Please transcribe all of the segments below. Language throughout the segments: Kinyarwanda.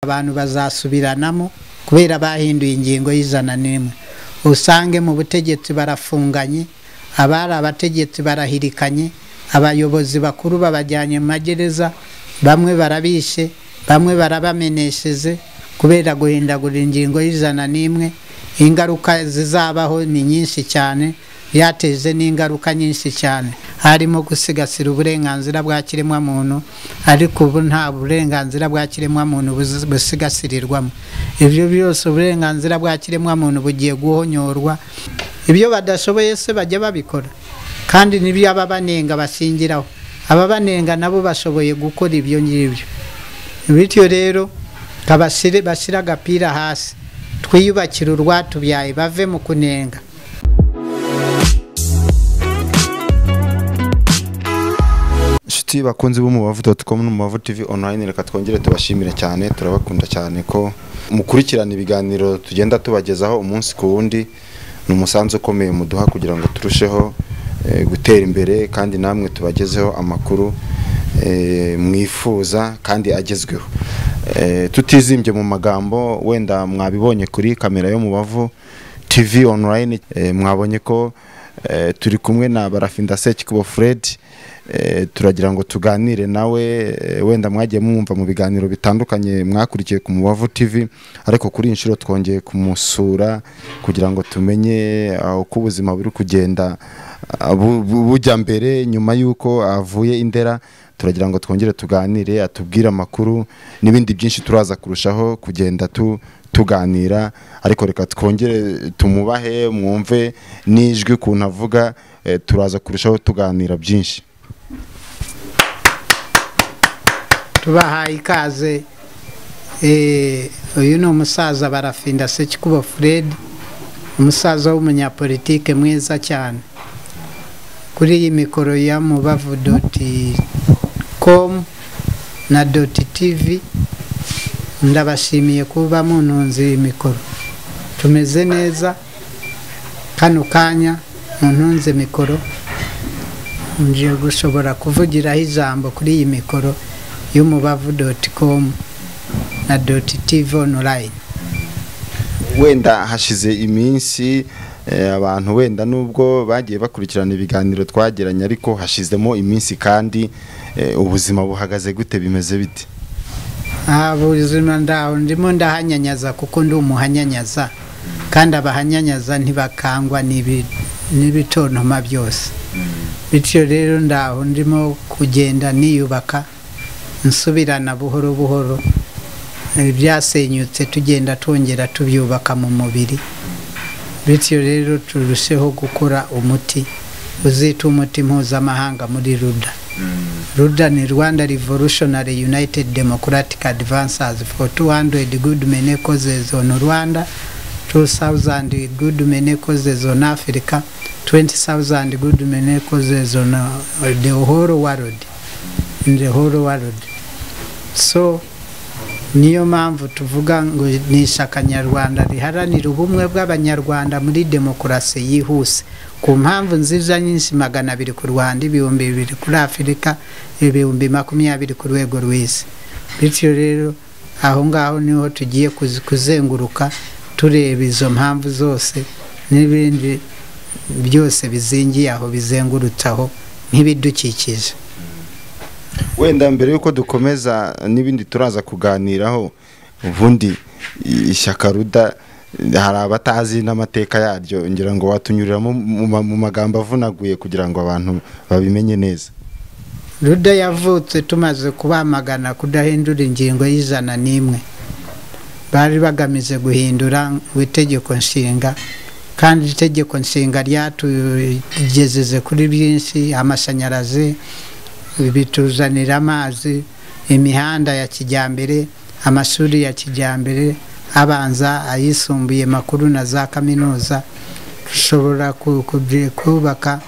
abantu bazasubiranamo kubera bahinduye ingingo y'ijana n'imwe usange mu butegetsi barafunganye abari abategetsi barahirikanye abayobozi bakuru babajyanye mu magereza bamwe barabishe bamwe barabamenesheje kubera guhindagura ingingo y'ijana n'imwe ingaruka zizabaho ni nyinshi cyane byateje n'ingaruka nyinshi cyane harimo gusigasira uburenganzira bwa kiremwamuntu ariko ubu nta burenganzira bwa kiremwamuntu buzi- busigasirirwamo ibyo byose uburenganzira bwa kiremwamuntu bugiye guhonyorwa ibyo badashoboye se bajya babikora kandi n'ibyo ababanenga bashingiraho ababanenga nabo bashoboye gukora ibyo ngibyo bityo rero kabashyire bashyire agapira hasi twiyubakire urwatubyaye bave mu kunenga inshuti bakunzi b'umubavu doti komu n'umubavu tivi onurayini reka twongere tubashimire cyane turabakunda cyane ko mukurikirana ibiganiro tugenda tubagezaho umunsi ku wundi ni umusanzu ukomeye muduha kugira ngo turusheho eh, gutera imbere kandi namwe tubagezeho amakuru eh, mwifuza kandi agezweho Eh, tutizimbye mu magambo wenda mwabibonye kuri kamera yo mubavu tv onurayini mwabonye ko eh, turi kumwe na barafinda sekikubo fred Eh, turagira ngo tuganire nawe eh, wenda mwagiye mwumva mu biganiro bitandukanye mwakurikiye ku mubavu tv ariko kuri iyi nshuro twongeye kumusura kugira ngo tumenye ah, uko ubuzima buri kugenda ah, bu- bu- bujya mbere nyuma y'uko avuye indera turagira ngo twongere tuganire atubwire amakuru n'ibindi byinshi turaza kurushaho kugenda tu tuganira ariko reka twongere tumubahe mwumve n'ijwi ukuntu avuga eh, turaza kurushaho tuganira byinshi tubahaye ikaze Eh, uyu ni umusaza barafinda sekikubo fred umusaza w'umunyapolitike mwiza cyane kuri iyi mikoro ya mubavu doti komu na doti tivi ndabashimiye kuba mununze iyi mikoro tumeze neza kano kanya muntunze mikoro ngiye gushobora kuvugiraho ijambo kuri iyi mikoro y'umubavu doti komu na doti tivi onurayini wenda hashize iminsi eh, abantu wenda nubwo bagiye bakurikirana ibiganiro twagiranye ariko hashizemo iminsi kandi eh, ubuzima buhagaze gute bimeze bite aha buzima ndaho ndimo ndahanyanyaza kuko ndi umuhanyanyaza kandi abahanyanyaza ntibakangwa n'ibi- n'ibitontoma byose bityo rero ndaho ndimo kugenda niyubaka nsubirana buhoro buhoro ibyasenyutse tugenda twongera tubyubaka mu mubiri bityo rero turusheho gukora umuti uzita umuti mpuzamahanga muri ruda ruda ni rwanda revolutionary united democratic advances for 200 good many causes on rwanda 2000 good many causes on africa 20000 good many causes on uh, the whole world in the whole world so niyo mpamvu tuvuga ngo ni ishyaka nyarwanda riharanira ubumwe bw'abanyarwanda muri demokarasi yihuse ku mpamvu nziza nyinshi magana abiri ku rwanda ibihumbi bibiri kuri afurika ibihumbi makumyabiri ku rwego rw'isi bityo rero aho ngaho niho tugiye kuzi- kuzenguruka tureba izo mpamvu zose n'ibindi byose bizingiye aho bizengurutse aho nk'ibidukikije wenda mbere y'uko dukomeza n'ibindi turaza kuganiraho ubundi i- ishyaka ruda eh, hari abatazi n'amateka yaryo ngira ngo watunyuriramo mu ma- mu magambo avunaguye kugira ngo abantu babimenye neza ruda yavutse tumaze kubamagana kudahindura ingingo y'ijana n'imwe bari bagamije guhindura ngo itegeko nshinga kandi itegeko nshinga ryatugejeje kuri byinshi amashanyarazi bituzanira amazi imihanda ya kijyambere amashuri ya kijyambere abanza ayisumbuye makuru na za kaminuza dushobora ku- kubye- kubaka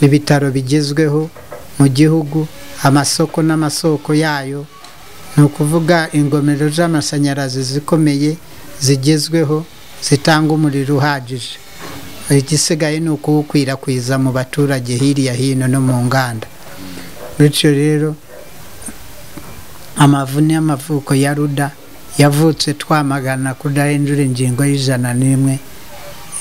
ibitaro bigezweho mu gihugu amasoko n'amasoko yayo ni ukuvuga ingomero z'amashanyarazi zikomeye zigezweho zitanga umuriro uhagije igisigaye ni ukuwukwirakwiza mu baturage hirya hino no mu nganda bityo rero amavu n'amavuko ya ruda yavutse twamagana kudahindura ingingo y'ijana n'imwe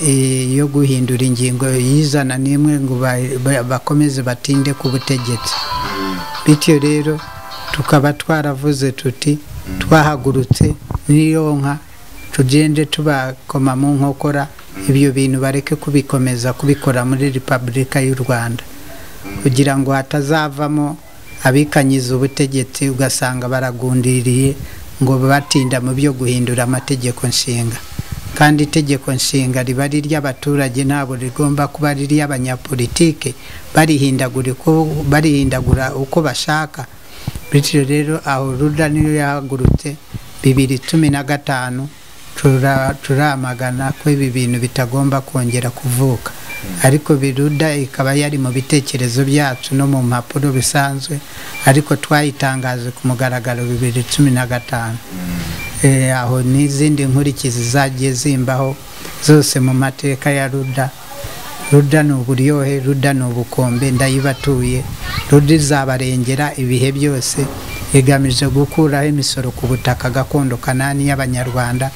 eh, yo guhindura ingingo y'ijana n'imwe ngo ba- ba- bakomeze batinde ku butegetsi bityo rero tukaba twaravuze tuti twahagurutse n'iyo nka tugende tubakoma mu nkokora ibyo bintu bareke kubikomeza kubikora muri repubulika y'u rwanda kugira ngo hatazavamo abikanyiza ubutegetsi ugasanga baragundiriye ngo batinda mu byo guhindura amategeko nshinga kandi itegeko nshinga riba ari iry'abaturage ntabwo rigomba kuba ari iry'abanyapolitike barihindagura uko- barihindagura uko bashaka bityo rero aho ruda niyo yahagurutse bibiri cumi na gatanu tura- turamagana ko ibi bintu bitagomba kongera kuvuka ariko biruda ikaba yari mu bitekerezo byacu no mu mpapuro bisanzwe ariko twayitangaje ku mugaragaro bibiri cumi na gatanu Eh, aho n'izindi nkurikizi zagiye zimbaho zose mu mateka ya ruda ruda ni uburyohe ruda ni ubukombe ndayibatuye ruda izabarengera ibihe byose igamije gukuraho imisoro ku butaka gakondo kanani y'abanyarwanda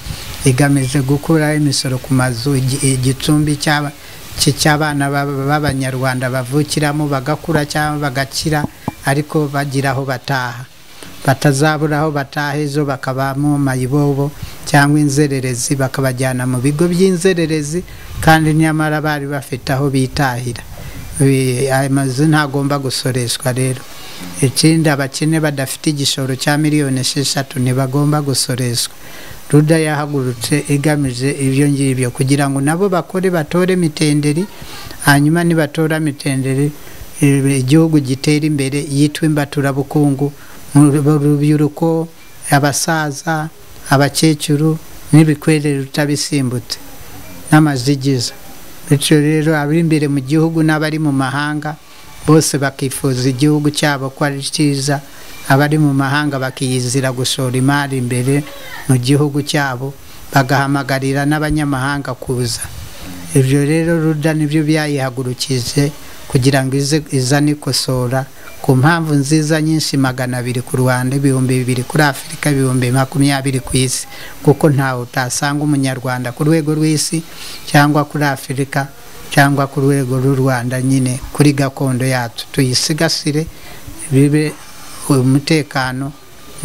igamije gukuraho imisoro ku mazu igi- igicumbi cy'aba- cy- cy'abana b'aba- b'abanyarwanda bavukiramo bagakura cyangwa bagakira ariko bagira aho bataha batazabura aho bataha ejo bakabamo mayibobo cyangwa inzererezi bakabajyana mu bigo by'inzererezi kandi nyamara bari bafite aho bitahira Eh, aya mazu ntagomba gusoreshwa rero ikindi abakene badafite igishoro cya miliyoni esheshatu ntibagomba gusoreshwa ruda yahagurutse igamije ibyo ngibyo kugira ngo nabo bakore batore mitenderi hanyuma nibatora mitenderi eh, igihugu gitera imbere yitwa imbaturabukungu mu rubyiruko abasaza abakecuru n'ibikwerere utabisimbutse n'amazigiza bityo rero ab'imbere mu gihugu n'abari mu mahanga bose bakifuza igihugu cyabo ko ari cyiza abari mu mahanga bakiyizira gushora imari imbere mu gihugu cyabo bagahamagarira n'abanyamahanga kuza ibyo rero ruda nibyo byayihagurukije kugira ngo ize izane ikosora ku mpamvu nziza nyinshi magana abiri ku rwanda ibihumbi bibiri kuri afurika ibihumbi makumyabiri ku isi kuko ntawe utasanga umunyarwanda ku rwego rw'isi cyangwa kuri afurika cyangwa ku rwego rw'u rwanda nyine kuri gakondo yacu tuyisigasire bibe umutekano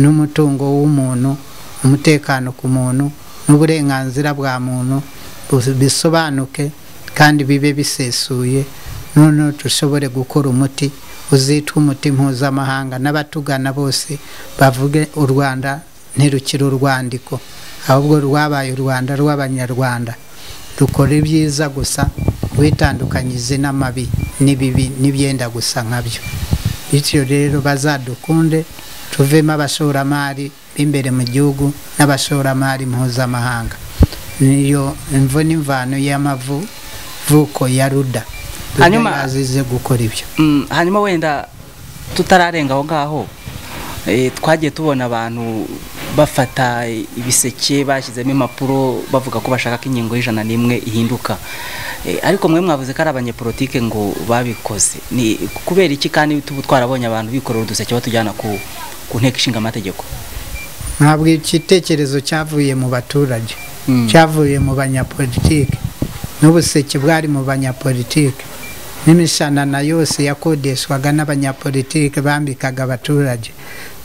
n'umutungo w'umuntu umutekano ku muntu n'uburenganzira bwa muntu bus- bisobanuke kandi bibe bisesuye noneho dushobore gukora umuti uzitwa umuti mpuzamahanga n'abatugana bose bavuge u rwanda ntirukiri urwandiko ahubwo rwabaye u rwanda rw'abanyarwanda dukora ibyiza gusa witandukanyize n'amabi n'ibibi n'ibyenda gusa nkabyo bityo rero bazadukunde tuvemo abashoramari b'imbere mu gihugu n'abashoramari mpuzamahanga niyo imvo n'imvano y'amavu vuko ya ruda Hanyuma- Ruda yazize gukora ibyo Mm, hanyuma wenda tutararenga aho ngaho eh, twagiye tubona abantu bafata ibiseke bashyizemo impapuro bavuga ko bashaka ko ingingo y'ijana n'imwe ihinduka Eh, ariko mwe mwavuze ko ari abanyepolitike ngo babikoze ni kubera iki kandi tuba twarabonye abantu bikorera uduseke batujyana ku, ku nteko ishinga amategeko ntabwo igitekerezo cyavuye mu baturage Mm. cyavuye mu banyapolitike n'ubuseke bwari mu banyapolitike n'imishanana yose yakodeshwaga n'abanyapolitike bambikaga abaturage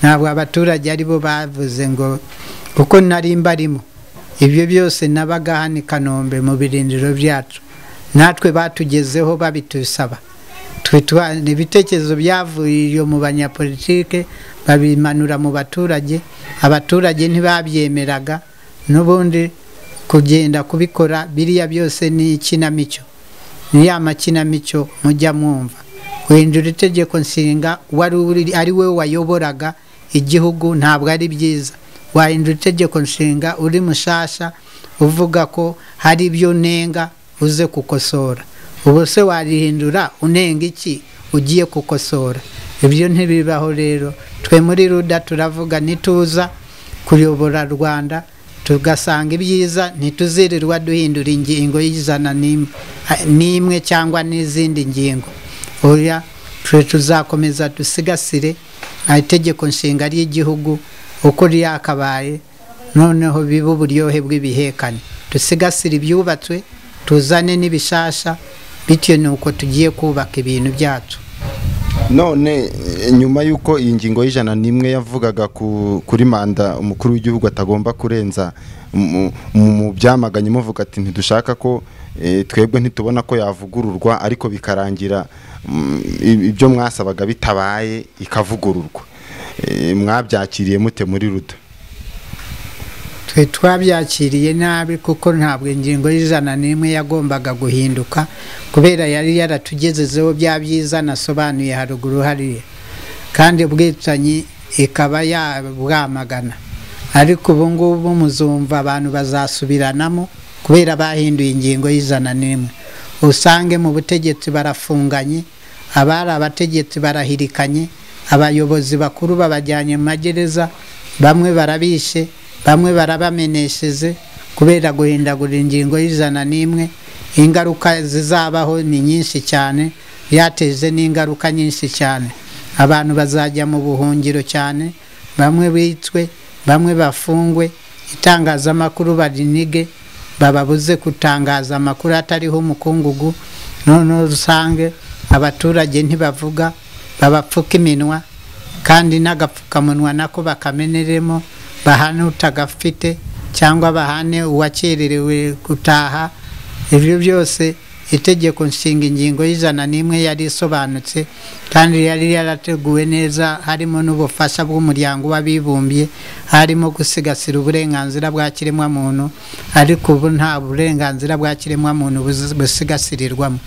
ntabwo abaturage ari bo bavuze ngo kuko nari mbarimo ibyo byose nabaga hano i kanombe mu birindiro byacu natwe batugezeho babitusaba twitwa ibitekerezo byavuye iyo mu banyapolitike babimanura mu baturage abaturage ntibabyemeraga n'ubundi kugenda kubikora biriya byose ni ikinamico ni ya makinamico mujya mwumva guhindura itegeko nshinga wari uri- ari we wayoboraga igihugu ntabwo ari byiza wahindura itegeko nshinga uri mushasha uvuga ko hari ibyo unenga uze gukosora ubu se warihindura unenga iki ugiye gukosora ibyo ntibibaho rero twe muri ruda turavuga ntituza kuyobora rwanda tugasanga ibyiza ntituzirirwa duhindura ingingo y'ijana n'im- ha- n'imwe cyangwa n'izindi ngingo oya twe tuzakomeza dusigasire itegeko nshinga ry'igihugu uko ryakabaye noneho bibe uburyohe bw'ibihekane dusigasire ibyubatswe tuzane n'ibishasha bitewe n'uko tugiye kubaka ibintu byacu none eh, nyuma y'uko iyi ngingo y'ijana n'imwe yavugaga ku- kuri manda umukuru w'igihugu atagomba kurenza mu- mu mu byamaganye muvuga ati ntidushaka ko eh, twebwe ntitubona ko yavugururwa ariko bikarangira mm, i- ibyo mwasabaga bitabaye ikavugururwa Eh, mwabyakiriye mute muri ruda twe twabyakiriye nabi kuko ntabwo ingingo y'ijana n'imwe yagombaga guhinduka kubera yari yaratugezezeho bya byiza nasobanuye haruguru hariya kandi ubwicanyi ikaba yabwamagana ariko ubu ngubu muzumva abantu bazasubiranamo kubera bahinduye ingingo y'ijana n'imwe usange mu butegetsi barafunganye abari abategetsi barahirikanye abayobozi bakuru babajyanye mu magereza bamwe barabishe bamwe barabamenesheje kubera guhindagura ingingo y'ijana n'imwe ingaruka zizabaho ni nyinshi cyane yateje n'ingaruka nyinshi cyane abantu bazajya mu buhungiro cyane bamwe bicwe bamwe bafungwe itangazamakuru barinige bababuze gutangaza amakuru atariho umukungugu noneho usange abaturage ntibavuga babapfuka iminwa kandi n'agapfukamunwa nako bakameneremo bahane utagafite cyangwa bahane uwakererewe gutaha ibyo byose itegeko nshinga ingingo y'ijana n'imwe yari isobanutse kandi yari yarateguwe neza harimo n'ubufasha bw'umuryango w'abibumbye harimo gusigasira uburenganzira bwa kiremwamuntu ariko ubu nta burenganzira bwa kiremwamuntu buzi- busigasirirwamo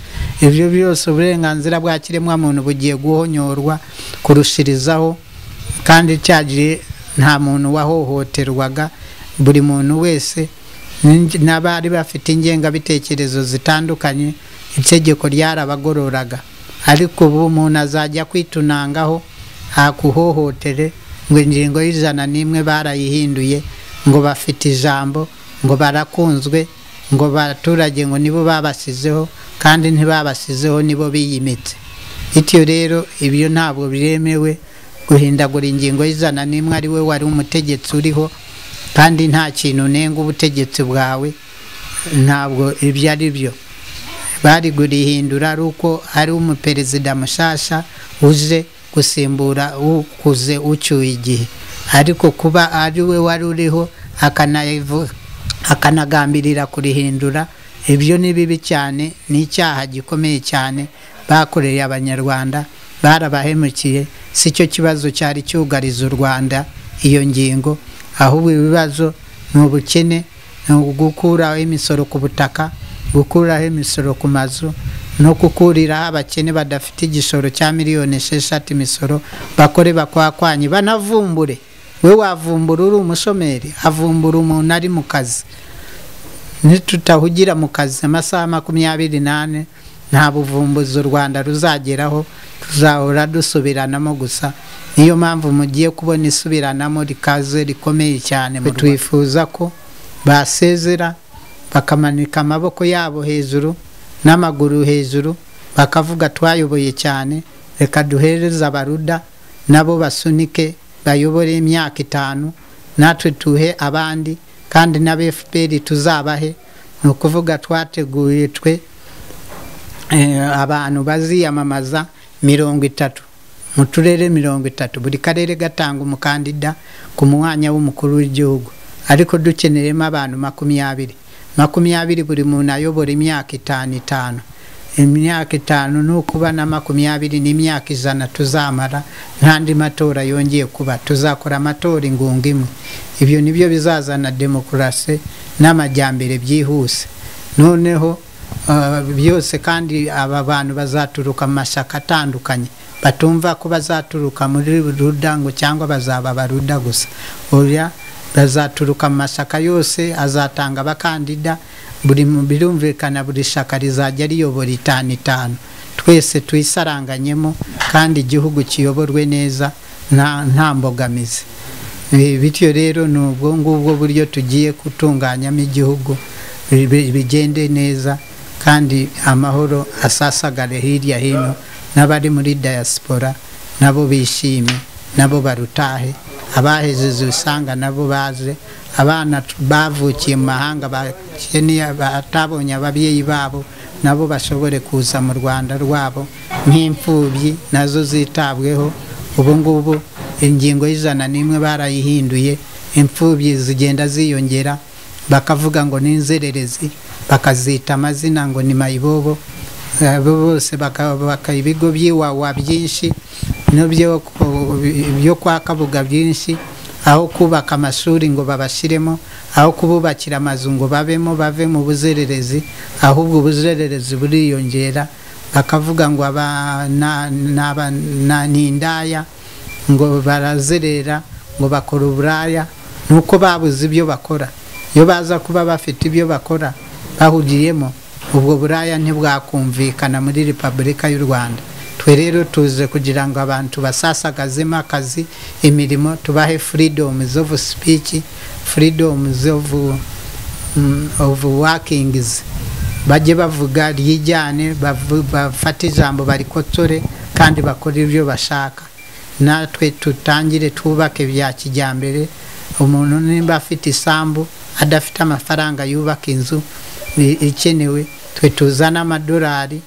ibyo byose uburenganzira bwa kiremwamuntu bugiye guhonyorwa kurushirizaho kandi cya gihe nta muntu wahohoterwaga buri muntu wese n'inge- n'abari bafite ingengabitekerezo zitandukanye itegeko ryarabagororaga ariko ubu umuntu azajya kwitunangaho ntakuhohotere ngo ingingo y'ijana n'imwe barayihinduye ngo bafite ijambo ngo barakunzwe ngo abaturage ngo nibo babasizeho kandi ntibabasizeho nibo biyimitse bityo rero ibyo ntabwo biremewe guhindagura ingingo y'ijana n'imwe ari we wari umutegetsi uriho kandi nta kintu unenga ubutegetsi bwawe ntabwo ibyo ari byo bari kurihindura ari uko ari umuperezida mushasha uje gusimbura ukuze ucyuye igihe ariko kuba ari we wari uriho akanayivu- akanagambirira kurihindura ibyo ni bibi cyane ni icyaha gikomeye cyane bakoreye abanyarwanda barabahemukiye si cyo kibazo cyari cyugariza u rwanda iyo ngingo ahubwo ibibazo ni ubukene ni ugukuraho imisoro ku butaka gukuraho imisoro ku mazu no gukuriraho abakene badafite igishoro cya miliyoni esheshatu imisoro bakore bakwakwanye banavumbure we wavumbura uri umushomeri avumbura umuntu ari mu kazi nitutahugira mu kazi amasaha makumyabiri n'ane nta buvumbuzi u rwanda ruzageraho tuzahora dusubiranamo gusa niyo mpamvu mugiye kubona isubiranamo rikaze rikomeye cyane mu Rwanda. twifuza ko basezera bakamanika amaboko yabo hejuru n'amaguru hejuru bakavuga twayoboye cyane reka duhereze abaruda nabo basunike bayobore imyaka itanu natwe tuhe abandi kandi na fpr tuzabahe ni ukuvuga twateguye twe eh, abantu baziyamamaza mirongo itatu mu turere mirongo itatu buri karere gatanga umukandida ku mwanya w'umukuru w'igihugu ariko dukeneremo abantu makumyabiri makumyabiri buri muntu ayobora imyaka itanu itanu imyaka itanu ni ukuba na makumyabiri n'imyaka ijana tuzamara n'andi matora yongeye kuba tuzakora amatora ingunga imwe ibyo nibyo bizazana demokarasi n'amajyambere byihuse noneho ah, byose kandi aba bantu bazaturuka mu mashyaka atandukanye batumva ko bazaturuka muri ruda ngo cyangwa bazaba baruda gusa oya bazaturuka mu mashyaka yose azatanga abakandida buri mu- birumvikana buri shaka rizajya riyobora itanu itanu twese tuyisaranganyemo kandi igihugu kiyoborwe neza nta nta mbogamizi Eh, bityo rero ni ubwo ngubwo buryo tugiye gutunganyamo igihugu bi- bi- bigende neza kandi amahoro asasagare hirya hino n'abari muri diaspora nabo bishime nabo barutahe abahejeje usanga nabo baje abana t- bavukiye mu mahanga bakeniye batabonye ababyeyi babo nabo bashobore kuza mu rwanda rwabo nk'imfubyi nazo zitabweho ubu ngubu ingingo y'ijana n'imwe barayihinduye imfubyi zigenda ziyongera bakavuga ngo ni inzererezi bakazita amazina ngo ni mayibobo abo bose bakabaka ibigo by'iwawa byinshi n'ibyo ku- byo kwa kabuga byinshi aho kubaka amashuri ngo babashyiremo aho kububakira amazu ngo babemo bave mu buzererezi ahubwo ubuzererezi buriyongera bakavuga ngo aba na- n'aba- na- ni indaya ngo barazerera ngo bakora uburaya nuko babuze ibyo bakora iyo baza kuba bafite ibyo bakora bahugiyemo ubwo buraya ntibwakumvikana muri repubulika y'u rwanda twe rero tuze kugira ngo abantu basasagazemo akazi imirimo tubahe freedoms of speech freedoms of, mm, of workings bajye bavuga ryijyane bavu- bafate ijambo barikotore kandi bakore ibyo bashaka natwe tutangire twubake bya kijyambere umuntu nimba afite isambu adafite amafaranga yubaka inzu i- ikenewe twe tuzane amadolari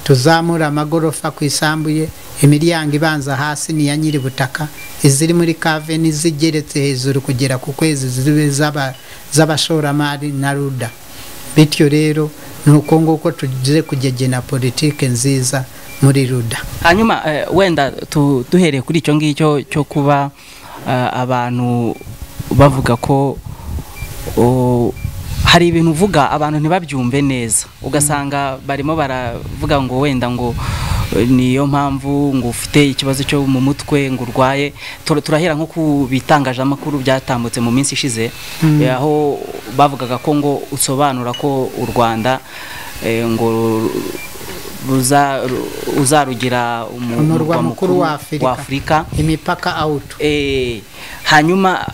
tuzamure amagorofa ku isambu ye imiryango ibanza hasi ni iya nyiri butaka iziri muri kave n'izigeretse hejuru kugera ku kwezi zibe z'aba- z'abashoramari na ruda bityo rero ni uko nguko tugize kugegena politike nziza muri ruda hanyuma eh, wenda tu- duhereye kuri icyo ngicyo cyo kuba eh, abantu bavuga ko o, hari ibintu uvuga abantu ntibabyumve neza ugasanga barimo baravuga ngo wenda ngo eh, niyo mpamvu ngo ufite ikibazo cyo mu mutwe ngo urwaye Tur- turahera nko ku bitangazamakuru byatambutse mu minsi ishize eh, aho bavugaga ko ngo usobanura ko u Rwanda eh, ngo ruza ru- uzarugira umu- Umurwa mukuru wa Afurika. Afurika. imipaka awutu Eh, hanyuma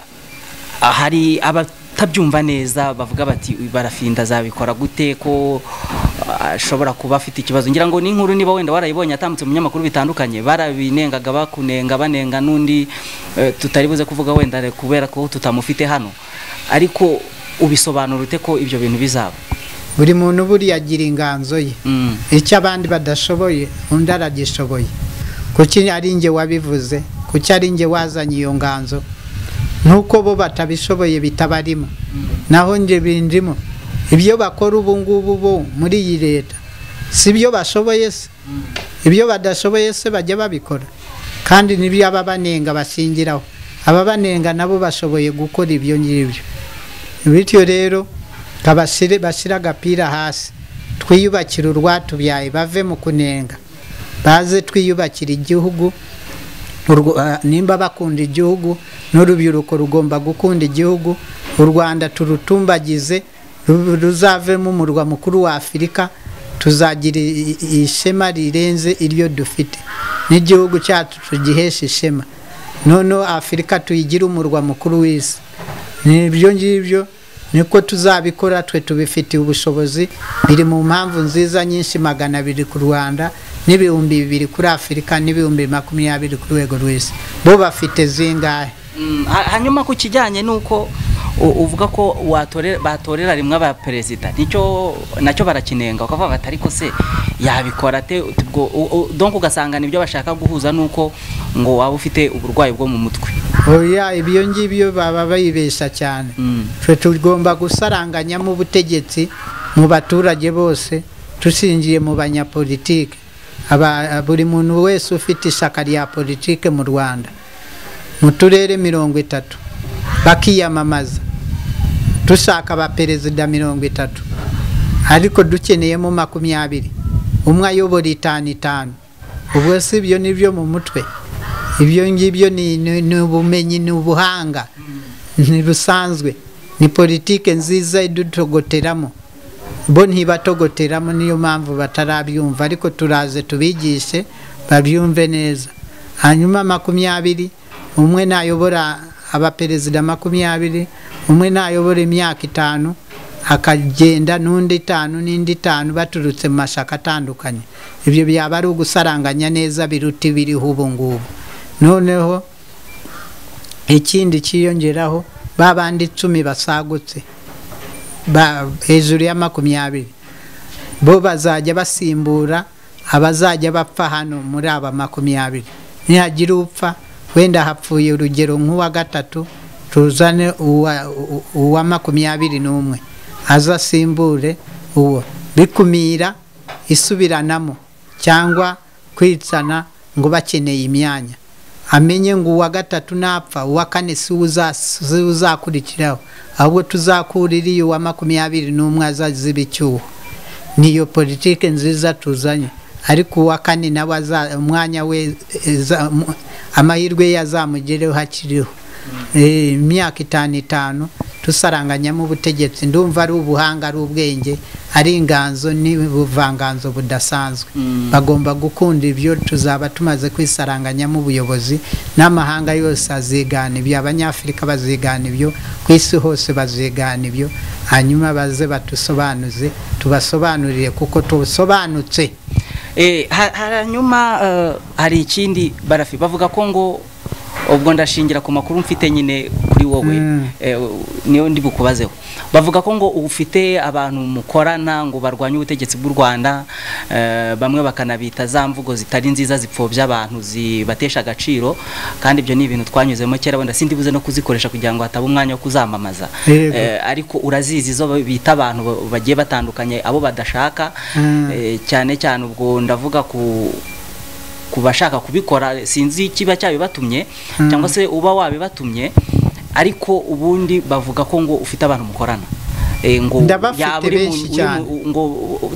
ah, hari abatabyumva neza bavuga bati "Uyu barafinda azabikora gute ko ah, ashobora kuba afite ikibazo ngira ngo ni inkuru niba wenda warayibonye atambutse mu binyamakuru bitandukanye barabinengaga bakunenga banenga n'undi eh, tutari buze kuvuga wenda re- kubera ko tutamufite hano ariko ubisobanura ute ko ibyo bintu bizaba buri muntu buriya agira inganzo ye Mm. icyo abandi badashoboye undi aragishoboye kuki ari njye wabivuze kuki ari njye wazanye iyo nganzo nuko bo batabishoboye bitabarimo naho njye bindimo ibyo bakora ubu ngubu bo muri iyi leta si byo bashoboye se ibyo badashoboye se bajya babikora kandi nibyo ababanenga bashingiraho ababanenga nabo bashoboye gukora ibyo ngibyo bityo rero kabashyire bashyire agapira hasi twiyubakire urwatubyaye bave mu kunenga baze twiyubakire igihugu Urwo- ah, nimba bakunda igihugu n'urubyiruko rugomba gukunda igihugu u rwanda turutumbagize ru- ruzavemo umurwa mukuru wa afurika tuzagira i- i- ishema rirenze iryo dufite n'igihugu cyacu tugihesha ishema noneho afurika tuyigire umurwa mukuru w'isi nibyo ngibyo niko tuzabikora twe tubifitiye ubushobozi biri mu mpamvu nziza nyinshi magana abiri ku rwanda n'ibihumbi bibiri kuri afurika n'ibihumbi makumyabiri ku rwego rw'isi bo bafite zingahe Mm, ha- hanyuma ku kijyanye n'uko u- uvuga ko watore- batorera rimwe abaperezida nicyo nacyo barakinenga bakavuga bati ariko se yabikora ate ubwo u- u- donc ugasanga nibyo bashaka guhuza n'uko ngo waba ufite uburwayi bwo mu mutwe oya ibyo ngibyo baba bayibeshya cyane Mm. twe tugomba gusaranganyamo ubutegetsi mu baturage bose dushingiye mu banyapolitike Aba- buri muntu wese ufite ishyaka rya politike mu rwanda mu turere mirongo itatu bakiyamamaza dushaka abaperezida mirongo itatu ariko dukeneyemo makumyabiri umwe ayobora itanu itanu ubwo si ibyo ni byo mu mutwe ibyo ngibyo ni, ni, ni ubumenyi ni ubuhanga ni busanzwe ni politike nziza idutogoteramo bo ntibatogoteramo niyo mpamvu batarabyumva ariko turaze tubigishe babyumve neza hanyuma makumyabiri umwe nayobora abaperezida makumyabiri umwe nayobora imyaka itanu akagenda n'undi itanu n'indi itanu baturutse mu mashyaka atandukanye ibyo byaba ari ugusaranganya neza biruta ibiriho ubu ngubu noneho ikindi cyiyongeraho ba bandi icumi basagutse ba- hejuru ya makumyabiri bo bazajya basimbura abazajya bapfa hano muri aba makumyabiri nihagira upfa wenda hapfuye urugero nk'uwa gatatu tuzane uwa- u- uwa makumyabiri n'umwe aze asimbure uwo bikumira isubiranamo cyangwa kwitsana ngo bakeneye imyanya amenye ngo uwa gatatu napfa uwa kane si we uza- si we uzakurikiraho ahubwo tuzakurira iyo uwa makumyabiri n'umwe azaziba icyuho niyo politike nziza tuzanye ariko uwa kane nawe aza- umwanya we eza- mu- amahirwe ye azamugereho hakiriho Eh, imyaka itanu itanu tusaranganyamo ubutegetsi ndumva ari ubuhanga ari ubwenge ari inganzo n'ubuvanganzo budasanzwe Mm. bagomba gukunda ibyo tuzaba tumaze kwisaranganyamo ubuyobozi n'amahanga yose azigana ibyo abanyafurika bazigana ibyo ku isi hose bazigana ibyo hanyuma baze batusobanuze tubasobanurire kuko tusobanutse Eh, ha- hanyuma eh, hari ikindi barafi bavuga ko ngo ubwo ndashingira ku makuru mfite nyine kuri wowe Mm. eh, niyo ndi bukubazeho bavuga ko ngo ufite abantu mukorana ngo barwanye ubutegetsi bw'u Rwanda eh, bamwe bakanabita za mvugo zitari nziza zipfobya abantu zibatesha agaciro kandi ibyo ni ibintu twanyuzemo kera wenda sindi buze no kuzikoresha kugira ngo hataba umwanya wo kuzamamaza Yego. Eh, ariko urazizi zo bita abantu ba- bagiye batandukanye abo badashaka Mm. Eh, cyane cyane ubwo ndavuga ku ku bashaka kubikora sinzi ikiba cyabibatumye Mm. cyangwa se uba wabibatumye ariko ubundi bavuga ko ngo ufite abantu mukorana Eh, ngo Ndabafite yaba uri mu- benshi uri mu- cyane. ngo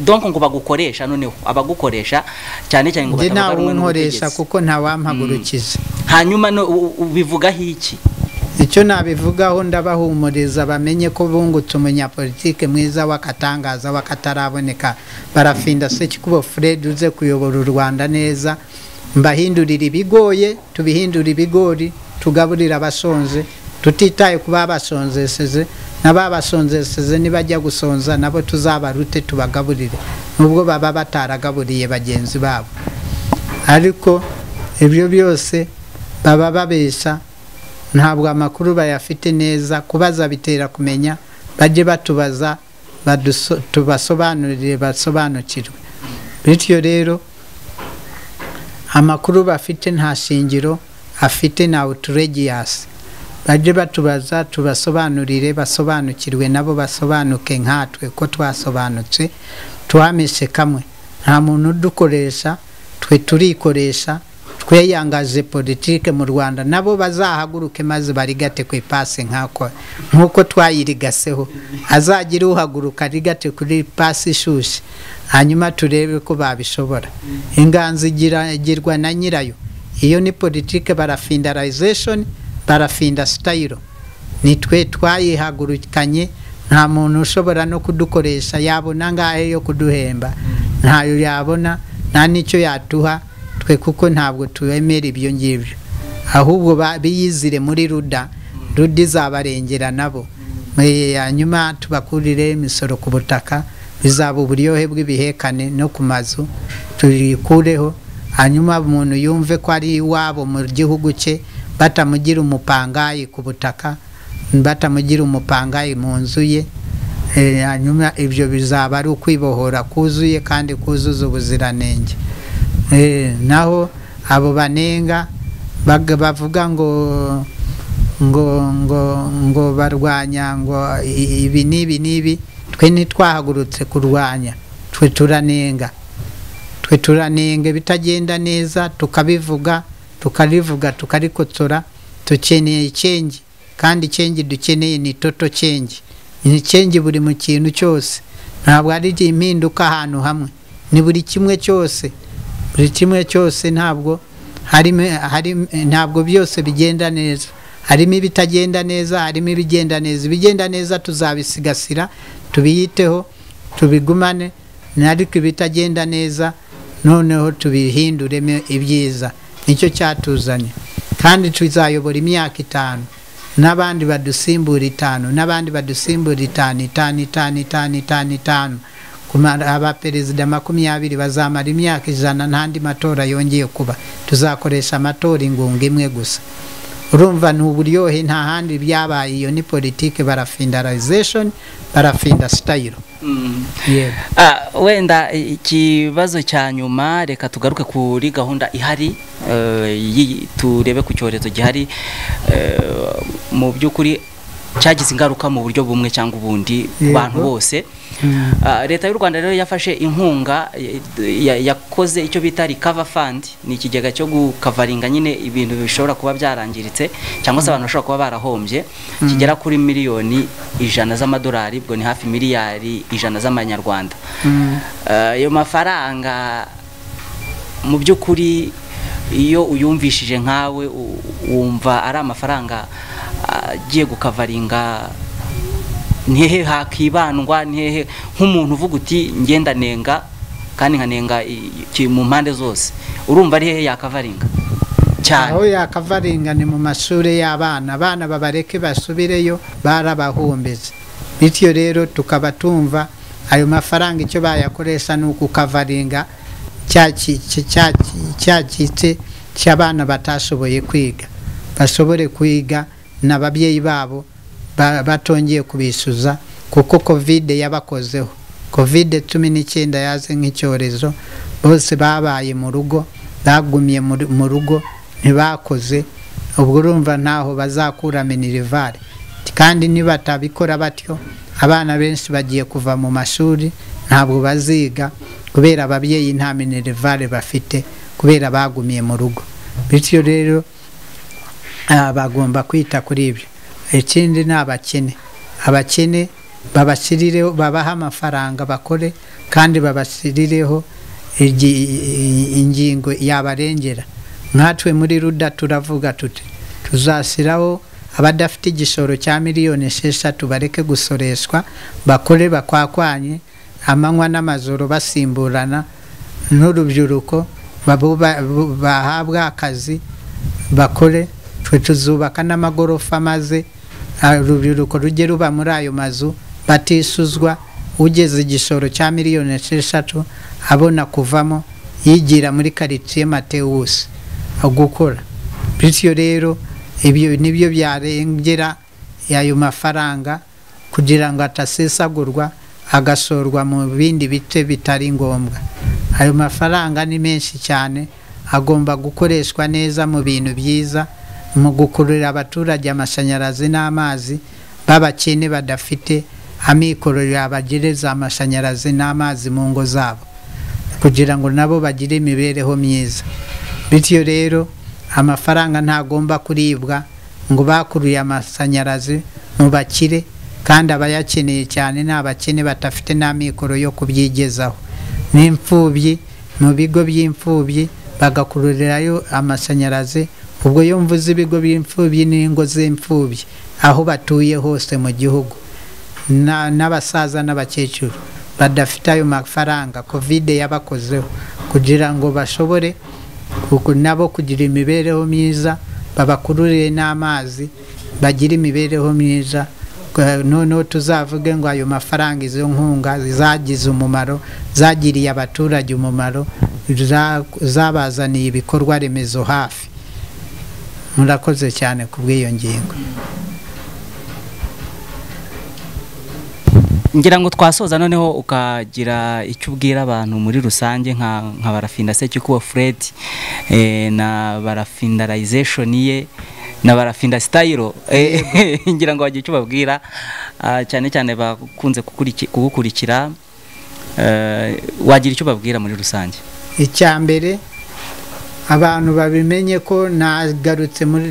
donc ngo bagukoresha noneho abagukoresha cyane cyane ngo njye nta batavuga rumwe wunkoresha n'ubutegetsi. kuko nta wampagurukiza hanyuma no u- ubivugaho iki icyo nabivugaho ndabahumuriza bamenye ko bungutse umunyapolitike mwiza w'akatangaza w'akataraboneka barafinda sekikubo fred uze kuyobora u rwanda neza mbahindurira ibigoye tubihindura ibigori tugaburira abasonze tutitaye ku babasonzeseze n'ababasonzeseze nibajya gusonza nabo tuzabarute tubagaburire nubwo baba bataragaburiye bagenzi babo ariko ibyo byose baba babeshya ntabwo amakuru bayafite neza kubaza bitera kumenya bajye batubaza baduso- tubasobanurire basobanukirwe bityo rero amakuru bafite nta shingiro afite na uturegiyasi bajye batubaza tubasobanurire basobanukirwe nabo basobanuke nkatwe ko twasobanutse twameshe kamwe nta muntu udukoresha twe turikoresha tweyangaje politike mu rwanda nabo bazahaguruke maze barigate ku ipasi nkako nk'uko twayirigaseho azagire uhaguruka arigate kuri ipasi ishyushye hanyuma turebe ko babishobora inganzo igira- igirwa na nyirayo iyo ni politike barafindarization barafinda sitayiro ni twe twayihagurukanye nta muntu ushobora no kudukoresha yabona ngahe yo kuduhemba ntayo yabona nta n'icyo yatuha twe kuko ntabwo twemera ibyo ngibyo ahubwo ba- biyizire muri ruda ruda izabarengera nabo Eh, hanyuma tubakurire imisoro ku butaka bizaba uburyohe bw'ibihekane no ku mazu tuyikureho hanyuma umuntu yumve ko ari iwabo mu gihugu cye batamugira umupangayi ku butaka batamugira umupangayi mu nzu ye Eh, hanyuma ibyo bizaba ari ukwibohora kuzuye kandi kuzuza ubuziranenge Eh, naho abo banenga bag- bavuga ngo ngo ngo ngo barwanya ngo i- ibi n'ibi n'ibi twe ntitwahagurutse kurwanya twe turanenga twe turanenga ibitagenda neza tukabivuga tukarivuga tukarikotora dukeneye icengi kandi icengi dukeneye ni toto cengi ni cengi buri mu kintu cyose ntabwo ari impinduka ahantu hamwe ni buri kimwe cyose buri kimwe cyose ntabwo harimo harimo- ntabwo byose bigenda neza harimo ibitagenda neza harimo ibigenda neza ibigenda neza tuzabisigasira tubiyiteho tubigumane ariko ibitagenda neza noneho tubihinduremo ibyiza nicyo cyatuzanye kandi tuzayobora imyaka itanu n'abandi badusimbura itanu n'abandi badusimbura itanu itanu itanu itanu itanu itanu kumara abaperezida makumyabiri bazamara imyaka ijana n'andi matora yongeye kuba tuzakoresha amatora ingunga imwe gusa urumva ntuburyohe nta handi byabaye iyo ni politike barafindalization barafinda sitayiro Mm. yewe Ah, wenda ikibazo cya nyuma reka tugaruke kuri gahunda ihari eh, yi- turebe ku cyorezo gihari eh, mu by'ukuri cyagize ingaruka mu buryo bumwe cyangwa ubundi ku Yego. bantu bose Ah, leta y'u rwanda rero yafashe inkunga eh, ya- yakoze icyo bita recover fund ni ikigega cyo gukavaringa nyine ibintu bishobora kuba byarangiritse cyangwa se abantu bashobora kuba barahombye kigera kuri miliyoni ijana z'amadolari ubwo ni hafi miliyari ijana z'amanyarwanda Mm. Ah, ayo mafaranga mu by'ukuri iyo uyumvishije nkawe u- wumva ari amafaranga ah, agiye gukavaringa ntihehe hakibandwa ntihehe nk'umuntu uvuga uti ngenda nenga kandi nkanenga i- ki- mu mpande zose urumva ari hehe yakavaringa aho cyane yakavaringa ni mu mashuri y'abana abana babareke basubireyo barabahumbeze bityo rero tukaba tumva ayo mafaranga icyo bayakoresha ni ukukavaringa cyacitse cyacitse cy'abana batashoboye kwiga bashobore kwiga n'ababyeyi babo ba- batongeye kubisuza kuko kovide yabakozeho kovide cumi n'icyenda yaze nk'icyorezo bose babaye mu rugo bagumye muri- mu rugo ntibakoze ubwo urumva ntaho bazakura minerivare kandi nibatabikora batyo abana benshi bagiye kuva mu mashuri ntabwo baziga kubera ababyeyi nta minerivare bafite kubera bagumiye mu rugo bityo rero Ah, bagomba kwita kuri ibyo ikindi ni abakene abakene babashirireho babahe amafaranga bakore kandi babashirireho igi- ingingo yabarengera nkatwe muri ruda turavuga tuti tuzashyiraho abadafite igishoro cya miliyoni esheshatu bareke gusoreshwa bakore bakwakwanye amanywa n'amajoro basimburana n'urubyiruko babo ba- bo- bahabwa akazi bakore twe tuzubaka n'amagorofa maze ah, urubyiruko rujye ruba muri ayo mazu batisuzwa ugeze igishoro cya miliyoni esheshatu abona kuvamo yigira muri karitsiye matewusi gukora bityo rero ibyo nibyo byarengera ayo mafaranga kugira ngo atasesagurwa agasorwa mu bindi bice bitari ngombwa ayo mafaranga ni menshi cyane agomba gukoreshwa neza mu bintu byiza mu gukururira abaturage amashanyarazi n'amazi b'abakene badafite amikoro yabagereza amashanyarazi n'amazi mu ngo zabo kugira ngo nabo bagire imibereho myiza bityo rero amafaranga ntagomba kuribwa ngo bakuruye amashanyarazi mu bakire kandi abayakeneye cyane ni abakene badafite n'amikoro yo kubyigezaho n'imfubyi mu bigo by'imfubyi bagakururirayo amashanyarazi ubwo iyo mvuze ibigo by'imfubyi n'ingo z'imfubyi aho batuye hose mu gihugu na- n'abasaza n'abakecuru badafite ayo mafaranga kovide yabakozeho kugira ngo bashobore kuku- nabo kugira imibereho myiza babakururire n'amazi bagire imibereho myiza Kwa- noneho tuzavuge ngo ayo mafaranga izo nkunga zagize umumaro zagiriye abaturage umumaro za- zabazaniye ibikorwa remezo hafi murakoze cyane ku bw'iyo ngingo ngira ngo twasoza noneho ukagira icyo ubwira abantu muri rusange nka nka barafinda sekikuwa fred eh, na barafindarization ye na barafinda style eh, ngira ngo wagira icyo babwira ah, cyane cyane bakunze kukuriki- kugukurikira eh, wagira icyo babwira muri rusange icya mbere abantu babimenye ko nagarutse muri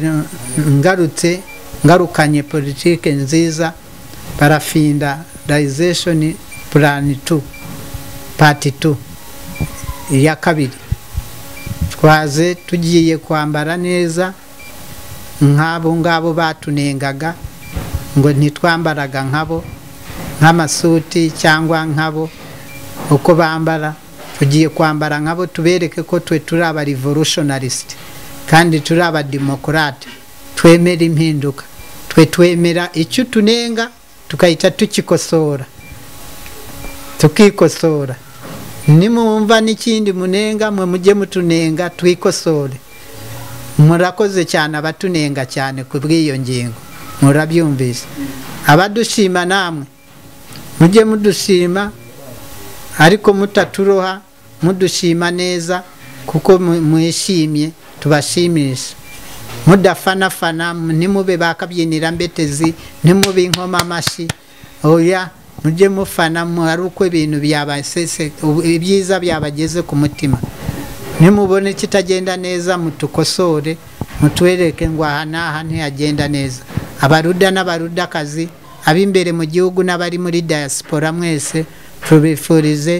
ngarutse ngarukanye politike nziza barafinda rization plan 2 part 2 iya kabiri twaze tugiye kwambara neza nk'abo ngabo batunengaga ngo ntitwambaraga nkabo nk'amasuti cyangwa nkabo uko bambara tugiye kwambara nkabo tubereke ko twe turi aba revolutionalist kandi turi aba demokarate twemera impinduka twe twemera icyo tunenga tukahita tukikosora tukikosora nimumva n'ikindi munenga mwe mujye mutunenga twikosore murakoze cyane abatunenga cyane ku bw'iyo ngingo murabyumvise abadushima namwe mujye mudushima ariko mutaturoha mudushima neza kuko mu- mwishimye tubashimisha mudafanafana ntimube bakabyinira mbetezi ntimube inkoma amashyi oya mujye mufana mu- hari uko ibintu byabasese ubu- ibyiza byabageze ku mutima nimubona ikitagenda neza mutukosore mutwereke ngo aha n'aha ntihagenda neza abaruda n'abarudakazi ab'imbere mu gihugu n'abari muri diaspora mwese tubifurize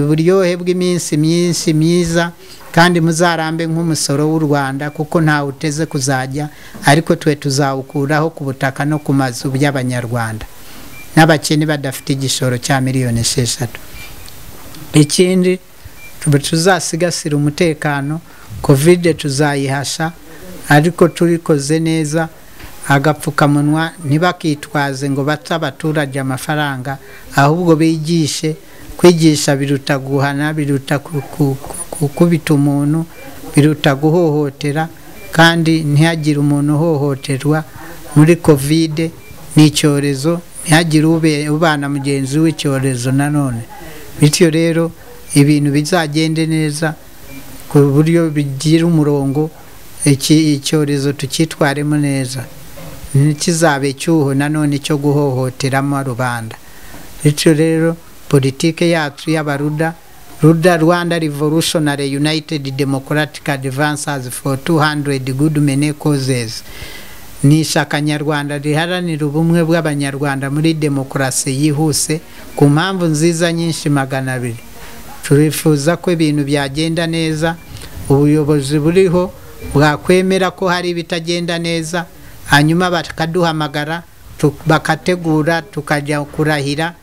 uburyohe bw'iminsi myinshi myiza kandi muzarambe nk'umusoro w'u rwanda kuko ntawe uteze kuzajya ariko twe tuzawukuraho ku butaka no ku mazu by'abanyarwanda n'abakene badafite igishoro cya miliyoni esheshatu ikindi tuba tuzasigasira umutekano kovide tuzayihasha ariko turikoze neza agapfukamunwa ntibakitwaze ngo bata abaturage amafaranga ahubwo bigishe kwigisha biruta guhana biruta ku- ku- ku- gukubita umuntu biruta guhohotera kandi ntihagire umuntu uhohoterwa muri kovide ni icyorezo ntihagire ube- ubana mugenzi w'icyorezo nanone bityo rero ibintu bizagende neza ku buryo bigira umurongo iki- icyorezo tukitwaremo neza ntikizabe icyuho nanone cyo guhohoteramo rubanda bityo rero politike yacu y'abaruda ruda rwanda revolutionary united democratic advances for 200 good many causes ni ishyaka nyarwanda riharanira ubumwe bw'abanyarwanda muri demokarasi yihuse ku mpamvu nziza nyinshi magana abiri turifuza ko ibintu byagenda neza ubuyobozi buriho bwakwemera ko hari ibitagenda neza hanyuma bakaduhamagara tu- bakategura tukajya kurahira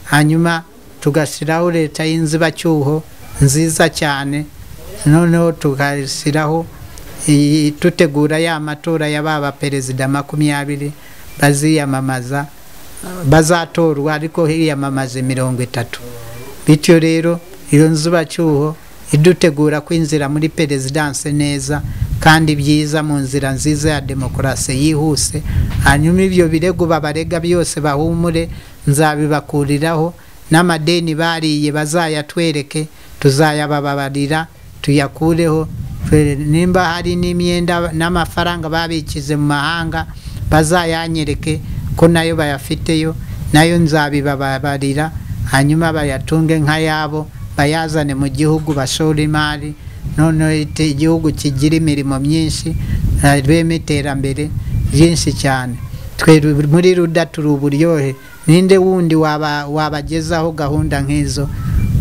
hanyuma tugashyiraho leta y'inzibacyuho nziza cyane noneho tugashyiraho iyi- tutegura ya matora ya ba baperezida makumyabiri baziyamamaza bazatorwa ariko hiyamamaze mirongo itatu bityo rero iyo nzubacyuho idutegura kwinjira muri perezidanse neza kandi byiza mu nzira nziza ya demokarasi yihuse hanyuma ibyo birego babarega byose bahumure nzabibakuriraho n'amadeni bariye bazayatwereke tuzayabababarira tuyakureho Twe- nimba hari n'imyenda n'amafaranga babikize mu mahanga bazayanyereke ko nayo bayafiteyo nayo nzabibababarira hanyuma bayatunge nk'ayabo bayazane mu gihugu bashore imari noneho ite- igihugu kigira imirimo myinshi eh, rwema iterambere ryinshi cyane twe ru- muri ruda turi uburyohe ninde wundi waba- wabagezaho gahunda nk'izo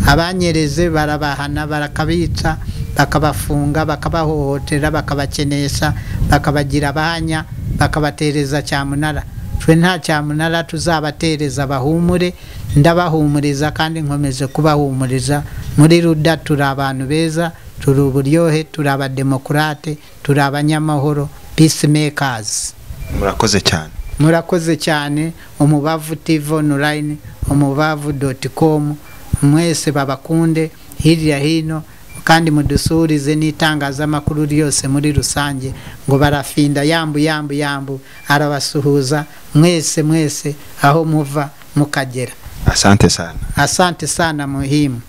abanyereze barabahana barakabica bakabafunga bakabahohotera bakabakenesha bakabagira abanya bakabatereza cyamunara twe nta cyamunara tuzabatereza bahumure ndabahumuriza kandi nkomeje kubahumuriza muri ruda turi abantu beza turi uburyohe turi abademokurate turi abanyamahoro peacemakers murakoze cyane murakoze cyane umubavu tv online umubavu doti com mwese babakunde hirya hino kandi mudusurize n'itangazamakuru ryose muri rusange ngo barafinda yambu yambu yambu arabasuhuza mwese mwese aho muva mukagera asante sana asante sana muhimu